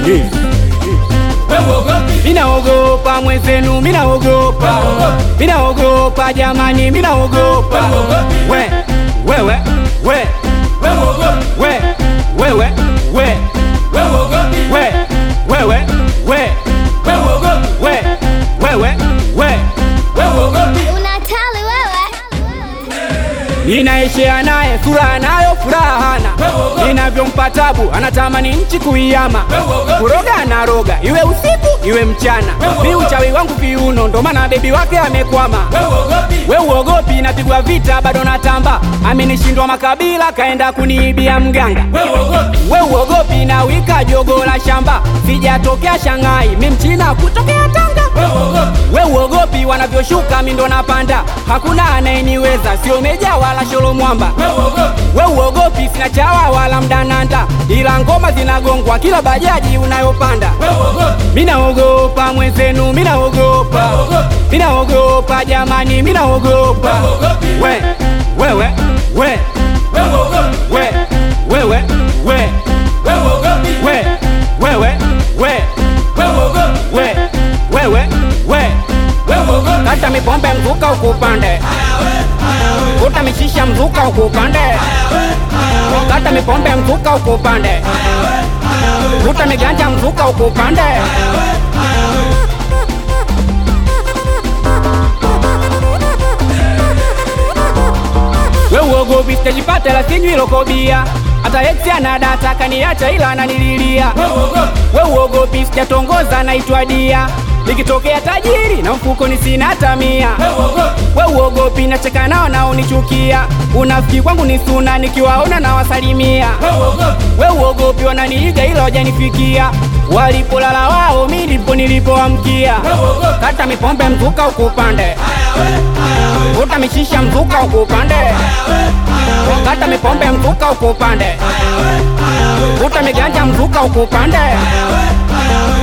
Minaogopa mwenzenu, minaogopa, minaogopa jamani, minaogopa. We, wewe, we, we, wewe, we, we, wewe, we, we, wewe, we. Unatali wewe. Ninaishia naye furaha nayo furaha hana, ninavyompa tabu anatamani nchi kuiama, kuroga anaroga iwe usiku iwe mchana, mi uchawi wangu viuno, ndo maana bebi wake amekwama. We uogopi, napigwa vita bado natamba, amenishindwa makabila kaenda kuniibia mganga. We uogopi, na wika jogo la shamba, sijatokea Shanghai, mi mchina kutokea Tanga. We uogopi, wanavyoshuka mi ndo napanda, hakuna anayeniweza, sio meja wala sholo mwamba. We uogopi, sina chawa wala mdananda, ila ngoma zinagongwa kila bajaji unayopanda. Minaogopa mwenzenu, minaogopa, minaogopa jamani, minaogopa. We, wewe, we, we, wewe, we, we, wewe, we, we, wewe, we. Kata mipombe mzuka ukupande, kuta mishisha mzuka ukupande, kata mipombe mzuka ukupande, kuta miganja mzuka ukupande. We uogopi sitajipata la sinywi lokobia hata eksi anadata kaniacha ila ananililia. We uogopi sijatongoza naitwa dia nikitokea tajiri na mfukoni sina hata mia. We uogopi nacheka nao naonichukia, unafiki kwangu ni suna nikiwaona na wasalimia. We uogopi wananiiga ila wajanifikia, walipolala wao mi ndipo nilipoamkia. Kata mipombe mzuka ukupande, vuta mishisha mzuka ukupande, kata mipombe mzuka ukupande, vuta miganja mzuka ukupande.